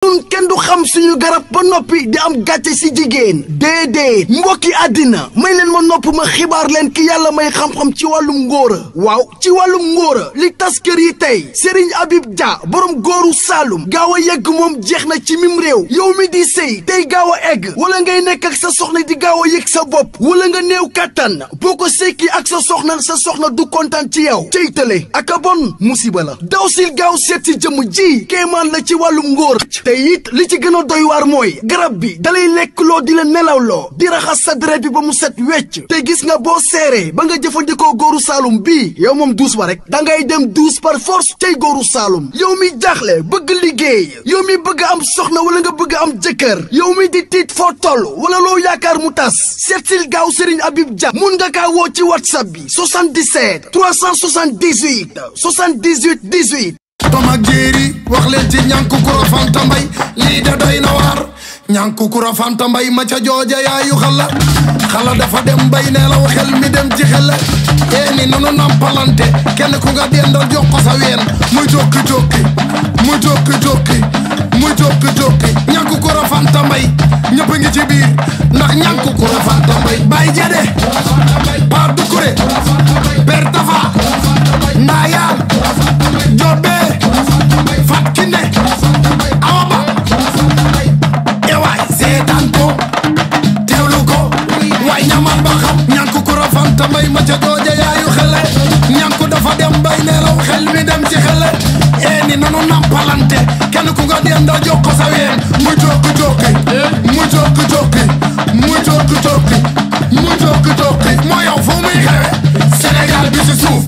ñun kenn du xam suñu garab ba noppi di am gàcce si jigéen déedéet mbokki àddina may leen ma nopp ma xibaar leen ki yàlla may xam-xam ci wàllum ngóora waaw ci wàllum ngóora li tas kër yi tey Serigne Habib Dia borom góoru Saalum gaaw a yegg moom jeex na ci mim réew yow mi di sëy tey gaaw a egg wala ngay nekk ak sa soxna di gaaw a yëg sa bopp wala nga néew kàttan boo ko sekki ak sa soxna sa soxna du kontaan ci yow cey tële ak a bon musiba la daw sil gaaw seet si jëmm ji kéemaan la ci wàllum ngóor te it li ci gën a doy waar mooy garab bi dalay lekk loo di la nelawloo di raxas sa deret bi ba mu set wecc te gis nga boo seeree ba nga jëfandikoo góoru Saalum bii yow moom duus ba rek da ngay dem duus par force tey góoru Saalum yow mi jaaxle bëgg liggéey yow mi bëgg am soxna wala nga bëgg am jëkkër yow mi di tiit foo toll wala loo yaakaar mu tas seetsil gaaw Serigne Habib Dia mun nga kaa woo ci whatsapp bi 77 378 78 18 tom ak jéeri wax leen ci ñànku kura fanta mbay lii da doy na waar ñànku kura fanta mbay ma ca jooja yaayu xala xala dafa dem bay neelaw xel mi dem ci xel ee ni nanu nampalante kenn ku nga dendal jox ko sa ween muy jokki jokki muy jokki jokki muy jokki jokki ñànku kura fanta mbay ñëpp ngi ci biir ndax ñànku kura fanta mbay bay jade pa dukure per tafa ndaayaan jobbe fat kinde awa ba ewaay seetaan ko teewlu ko waay ñamal ba xam ñànku kura fanta mbay ma ca jooja yaayu xele ñànku dafa dem bay neelaw xel mi dem ci xele ee ni nanu nampalante kenn ku nga denda jox ko sa ween mu jokki jokki mu jokki jokki mu jokki jokki mu jokki jokki moo yow fu muy xewe Sénégal bi ci suuf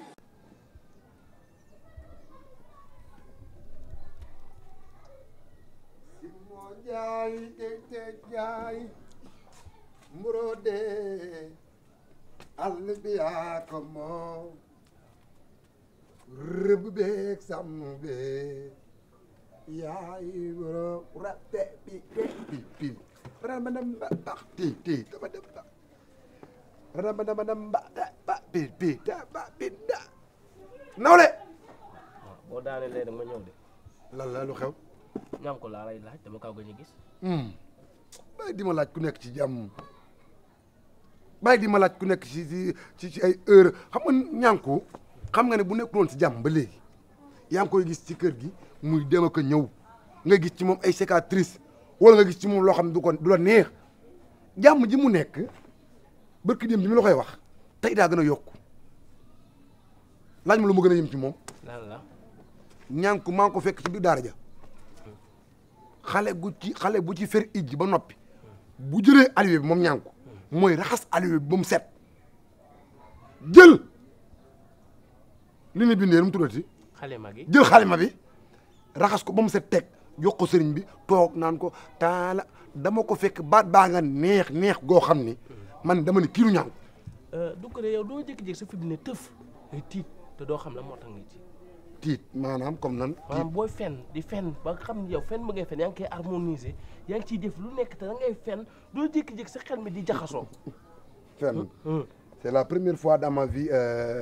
moo jaay te jaay mburode àll bi yaa ko moom rëbb beeg sàmm beeg yaay boro rate bi bi bi rama dem ba ba ti ti dama dem ba rama dama dem ba da ba bi bi da ba bi da nawle boo daanee léegi ma ñëw de lan la lu xew ñam ko laa lay laaj dama kaw gëj a gis bàyyi di ma laaj ku nekk ci jàmm bàyyi di ma laaj ku nekk ci ci ci ci ay heure xam nga ñànku xam nga ne bu nekkuloon ci jàmm ba léegi yaa ngi koy gis ci kër gi muy dem ak a ñëw nga gis ci moom ay cicatrices wala nga gis ci moom loo xam ne du ko du la neex jàmm ji mu nekk barki dem bi mi la koy wax tey daa gën a yokku laaj ma lu mu gën a yëm ci moom lan la ñànku maa ngi ko fekk ci biir daara ja xale gu ci xale bu ci fer ijji ba noppi bu jëlee aliwe bi moom ñànku mooy raxas aliwe bi ba mu set jël li ne bindee nu mu tuddati xale mag yi jël xalima bi raxas ko ba mu set teg jox ko sëriñ bi toog naan ko taala dama ko fekk baat baa nga neex neex goo xam ni man dama ne kii lu ñànku du ko de yow doo jékki-jékki sa fi mu ne tëf ngay tiit te doo xam la moo tax ngay tiit tiit maanaam comme nan tiit maanaam booy fen di fen ba nga xam ne yow fen ba ngay fen yaa ngi koy harmoniser yaa ngi ciy def lu nekk te da ngay fen doo jékki-jékki sa xel mi di jaxasoo fenn c'est la première fois dans ma vie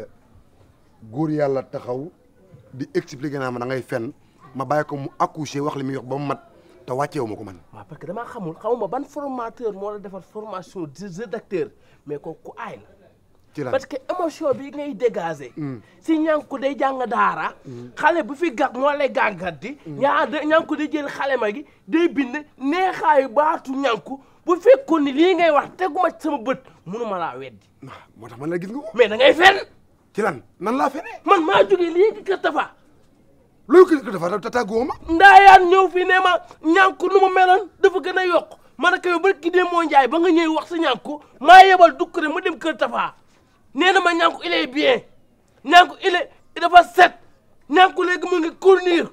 góor yàlla taxaw di expliquer naa ma da ngay fen ma bàyyi ko mu accoucher wax li muy wax ba mu mat te wàcceewu ma ko man waaw parce que damaa xamul xamuma ban formateur moo la defar formation de rédacteur mais kooku ku aay la ci lan parce que émotion bi ngay dégager. si ñànku day jàng daara. xale bu fi gàg moo lay gàngat di. ñaa de ñànku day jël xale ma gi day bind neexaayu baatu ñànku bu fekkoon ni lii ngay wax teguma ci sama bët munuma laa weddi. waaw moo tax man la gis nga ko mais da ngay fen ci lan nan laa fenee man maa jógee léegi kër Tafa. loolu ko dafa ta tàggoo ma ndaayaan ñëw fi ne ma ñànku nu mu meloon dafa gën a yokk ma ne ko yow ba ki dee moo njaay ba nga ñëw wax sa ñànku maa yebal dukkure mu dem kër Tafa. nee na ma ñànku il est bien ñànku il est dafa set ñànku léegi mu ngi cournir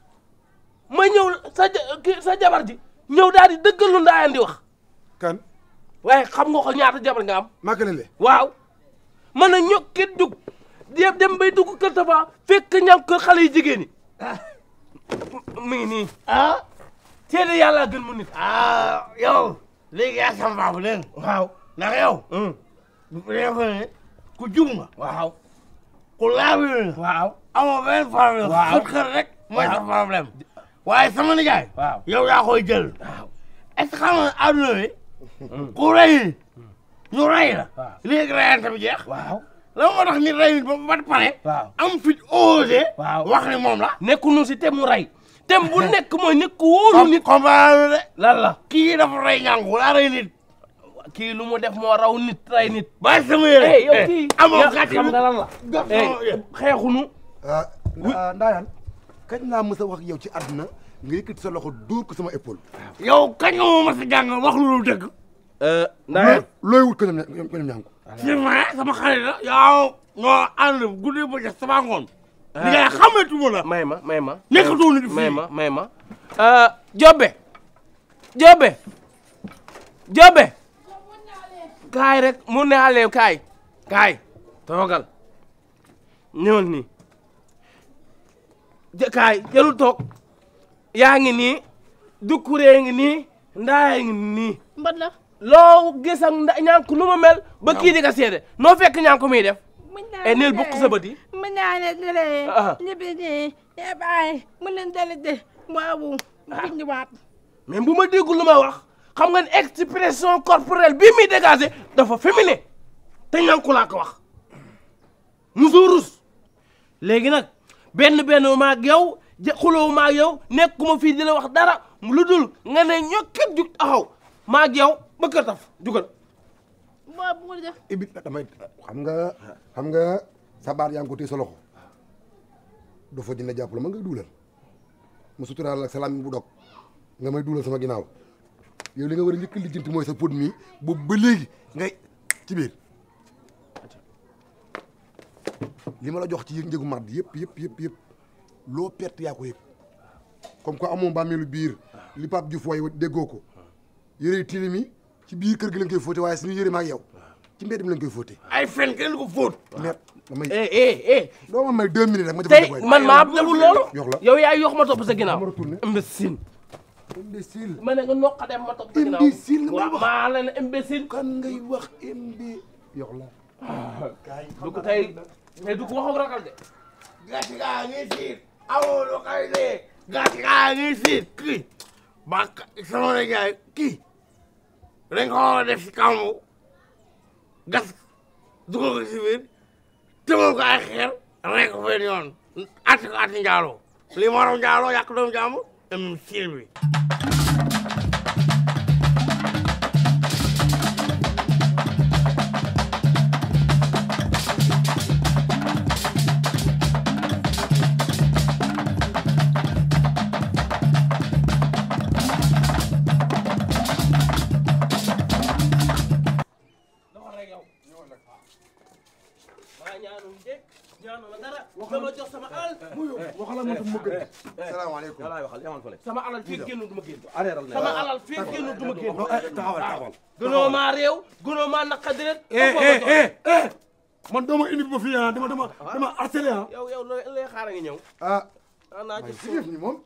ma ñëw sa ja sa jabar ji ñëw daal di dëggal lu ndaayaan di wax kan waaye xam nga ko ñaata jabar nga am makalele waaw man na ñokki dugg dem dem bay dugg kër Tafa fekk ñànku kër xale yu jigéen ñi mi ngi nii ah seede yàlla gën mu nit ah yow léegi yaa sama baabu leen waaw ndax yow bu defe ne ku jub nga waaw ku laabi nga waaw amoo benn problème Waaw. sa kër rek mooy sa problème waaye sama nijaay waaw yow yaa koy jël est-ce que xam nga àdduna bi ku rey ñu rey la waaw. léegi reyante bi jeex waaw la moo tax nit rey nit ba ba pare waaw am fit osé waaw. wax ni moom la nekkunu si tem mu rey tem bu nekk mooy nit ku wóolu nit comprendre de lan la kii dafa rey ñànku daa rey nit kii lu mu def moo raw nit rey nit bàyyi sama yére eh yow kii amoo yow gàcce xam nga lan la Gàtt eh sama yére. xeexunu ah Ndayane kañ laa mës a wax yow ci àdduna nga yëkkati sa loxo dóor ko sama épaule. yow kañ nga ma mas a jàng wax lu dul dëgg Ndayane looy wut ko ñoom ñoom ñoom ñànku. c'est vrai sama xarit la yow ñoo ànd guddi ba ca sama ngoon li ngay xamatuma la may ma may ma nekkatoo nit fii may ma may ma Jobe Jobe Jobe kaay rek mu ne ale kaay kaay toogal ñëwal nii jë kaay jëlul toog yaa ngi nii dukkuree ngi nii ndaaya ngi nii mbat la loo gis ak nda ñànku nu mu mel ba kii di ka seede noo fekk ñànku muy def e nil bukk sa bët yi mu ñaane dele Ah. libi ni e baay mu leen dele de waawu bindiwaat mais bu ma déggul lu may wax xam nga ne expression corporelle bii muy dégagé dafa féminin te ñànku laa ko wax musu rus léegi nag benn benn maag yow ja xuloo maag yow nekkuma fii di la wax dara lu dul nga ne ñokket jug taxaw maag yow ba kër taf jugal waaw bu ma def Ibi damay xam nga xam nga sa baat yaa ngi ko téye sa loxo doo fa dina jàpp la ma ngay duulal ma suturaal ak salaam bu dog nga may duulal sama ginnaaw yow li nga war a njëkk a lijjanti mooy sa pot mi boobu ba léegi ngay ci biir li ma la jox ci yëg njëgu màdd yëpp yëpp yëpp yëpp loo perte yaa ko yëg comme que amoo bàmmeelu biir li Pape Diouf way déggoo ko yëre tilim yi ci biir kër gi lañ koy fóote waaye suñu yëre ma ak yow ci mbedd mi lañ koy fóote ay fen kenn du ko fóot mais damay eh eh eh doo ma may deux minutes rek ma tey defal man maa deful loolu yox la yow yaay yox ma topp sa ginnaaw ma retourné. imbécile imbécile ma ne nga noqa dem ma topp sa ginnaaw Imbécile nga may waaw wax. maa la ne imbécile kan ngay wax imbi yox la du ko tey tey du ko wax ak ragal de gàcce gaa ngi siit amoo lu koy dee gàcce gaa ngi siit kii ba sama nijaay kii dañ ko war a def si kàmbu gas dugal ko si biir tëmal ko ay xeer rey ko benn yoon atti ko atti njaaloo lii moo raw njaaloo yàq doomu jàmbur am siil bi dafa rek yow maa ñaanul njëkk ñaanul ma dara dama jox sama alal waxala ma tam ma gën salaamaaleykum laay waxal yamal fële sama alal fii génn du ma génn areeral sama alal fii génn du ma génn taxawal taxawal gënoo maa réew gënoo maa naqadi rek man dooma indi ba fii ah dama dama dama harcelé ah yow yow looy looy xaar a ngi ñëw ah ah naa ci si def ni moom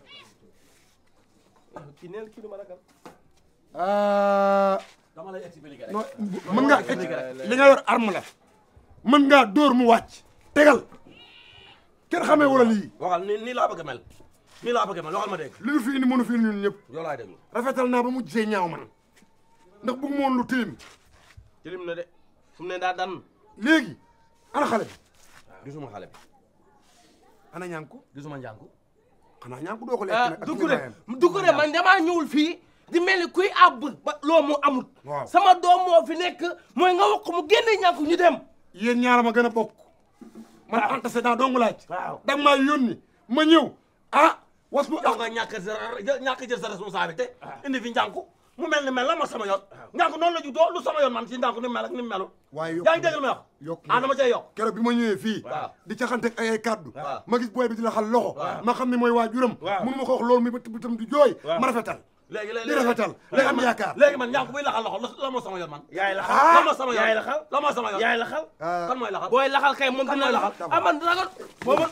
kii neel kii du ma ragal ah dama lay expliquer rek non mën nga li nga yor arme la mën ngaa dóor mu wàcc tegal kenn xamee wala lii waxal ni nii laa bëgg a mel nii laa bëgg a mel waxal ma dégg li ñu fi indi mënu fi indi ñun ñëpp yow laay déglu rafetal naa ba mu gisee ñaaw man ndax bëgg moon lu tilim jëlim na de fu mu ne daa dan léegi ana xale bi gisuma xale bi ana ñànku gisuma njànku xanaa ñànku doo ko lekk ah nag ak Doucouré nijaayam. Doucouré man damaa ñëwul fii di mel ni kuy àbb ba loo mu amut Waaw. sama doom moo fi nekk mooy nga wax mu génne ñàkk ñu dem yéen ñaara ma gën a bokk man antécédent dong laaj waaw da nga maa yónni ma ñëw ah was bu yow nga ñàkk sa ñàkk jël sa responsabilité indi fi njànku mu mel ni mel la ma sama yoon njànku noonu la juddoo lu sama yoon man si njànku ni mu mel ak ni mu melu waaye yokk yaa ngi dégg li may wax yokk ah dama cay yokk keroog bi ma ñëwee fii Waaw. di caxanteeg ay ay kàddu Waaw. ma gis booy bi di la xal loxo ma xam ne mooy waajuram Waaw. mënu ma ko wax loolu mi ba tam di jooy Waaw. ma rafetal léegi léegi di rafetal léegi am yaakaar léegi man njànku buy laxal loxo la moo sama yoon man yaay la Ah. la moo sama yoon yaay laxal la moo sama yoon yaay laxal Ah. kan mooy laxal booy laxal kay moom Kan dina mooy laxal laxal? ah man ragal booba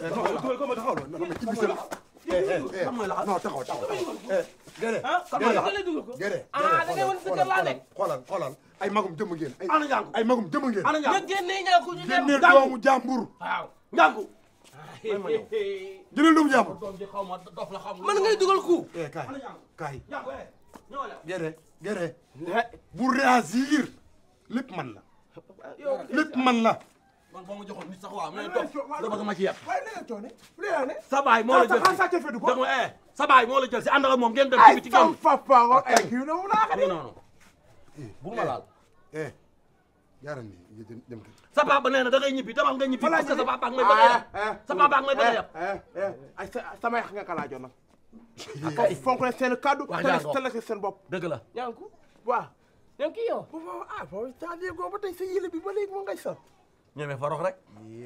kan mooy laxal non taxaw taxaw géré ah kan mooy laxal dugal ko géré ah da ngay wan sa kër laa nekk xoolal xoolal ay magum jëmm ngeen ay ana njànku ay magum jëmm ngeen ana nga njànku génne ñàkk ñu dem génne doomu jàmbur waaw njànku jëlal doomu jàmbur doom ji xaw ma dof la xaw ma man ngay dugal ku eh kaay kaay ñànku eh ñëw la gere gere bu réagir lépp man la lépp man la man boo ma joxoon nit sax waaw mais dof nga bëgg ma ci yeb waaye na nga coone lu yaa ne sa baay moo la jël xanaa sàcc fedu ko dégg nga eh sa baay moo la jël si ànd ak moom ngeen dem ci ay biti sam génn papa nga ay kii na mu laa xam nga noonu bu ma laal eh jaaral nii nga dem dem kër sa papa nee na da ngay ñibbi demal nga ñibbi parce que sa papa ak may bëgg a yeb sa papa ak may bëgg a yeb ay sama yàq nga kalaajoon nag foofu fonk na seen kaddu Wax te jaa ngoog. la si seen bopp dëgg la ñànku waaw ñànku yow bu fa ah foofu c'est-à-dire ko ba tey sa yële bi ba léegi moo ngay sol ñeme forox rek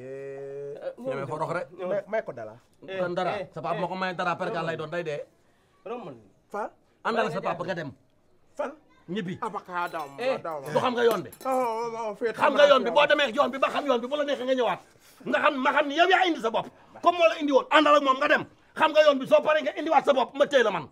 ñeme forox rek may may ko dala kon dara sa papa moo ko may dara pergal lay doon day dee romal fan àndal sa papa nga dem fan ñibbi abaka daw Eh. ma daw du xam nga yoon bi ma xam nga yoon bi boo demee yoon bi ba xam yoon bi bu la neexee nga ñëwaat nga xam ma xam ni yow yaa indi sa bopp comme moo la indi woon àndal ak moom nga dem xam nga yoon bi soo paree nga indiwaat sa bopp ma téy la man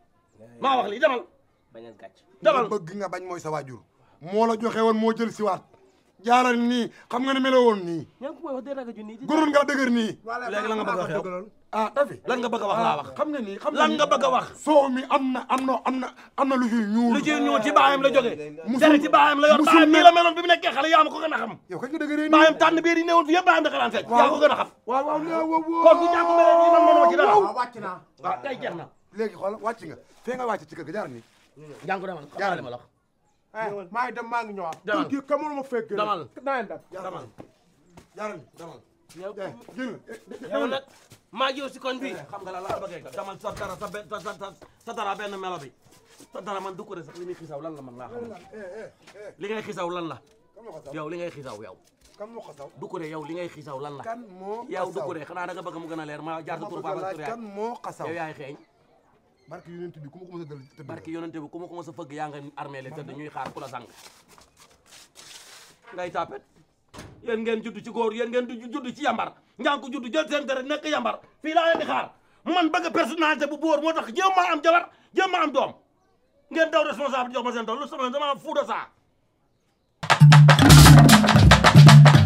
maa wax lii demal bañal gàcc demal bëgg nga bañ mooy sa waajur moo la joxe woon moo jël si waat jaaral nii xam nga ne meloo woon nii ñànku mooy wax dëgg rajo junni goroon nga dëgër nii léegi la nga bëgg a wax yow ah dafi lan nga bëgg a wax laa wax xam nga nii xam lan nga bëgg a wax soow mi am na am na am na am na lu fi ñuul lu ci ñëw ci baayam la jógee Musul- dere ci baayam la yor musul baayam nii mel- la meloon bi mu nekkee xale yaa ma ko gën a xam yow kañ nga dëgëree nii baayam tànn biir yi newoon fi yëpp baayam da daan fekk yaa ko gën a xam waaw waaw waaw waaw kon bu ñàkk melee nii man mënoo ci dara waaw wàcc naa waaw kay jeex na léegi xool wàcc nga fee nga wàcc ci kër ga jaar nii jàng demal xam li ma la wax eh maa ngi dem maa ngi ñëwaat Demal. kii kamul ma fekk Demal. naa dem demal jaaral nii demal yow eh génn yow nag maa ngi yow si koñ bi xam nga la la bëggee ka demal sa dara sa benn sa sa sa dara benn melo bi sa dara man du ko de sax li muy xisaw lan la man laa xam li ngay xisaw lan la kan moo ko saw yow li ngay xisaw yow kan moo ko saw du ko de yow li ngay xisaw lan la kan moo ko yow du saw ko de xanaa da nga bëgg mu gën a leer ma jaar sa ma tur bëgg papa laaj tur kan yaay moo ko saw yow yaay xeeñ barke yonent bi ku ma ko mos a dal tëdd barki yonente bi ku ma ko mos a fëgg yaa nga armée le tëdd ñuy xaar ku la sang ngay tapet yéen ngeen judd ci góor yéen ngeen du judd ci yambar njàng ko judd jël seen deret nekk yambar fii laa leen di xaar man bëgg personnalité bu bóor moo tax jéem maa am jabar jéem maa am doom ngeen daw responsable jox ma seen doom lu sama dama am fuuda saa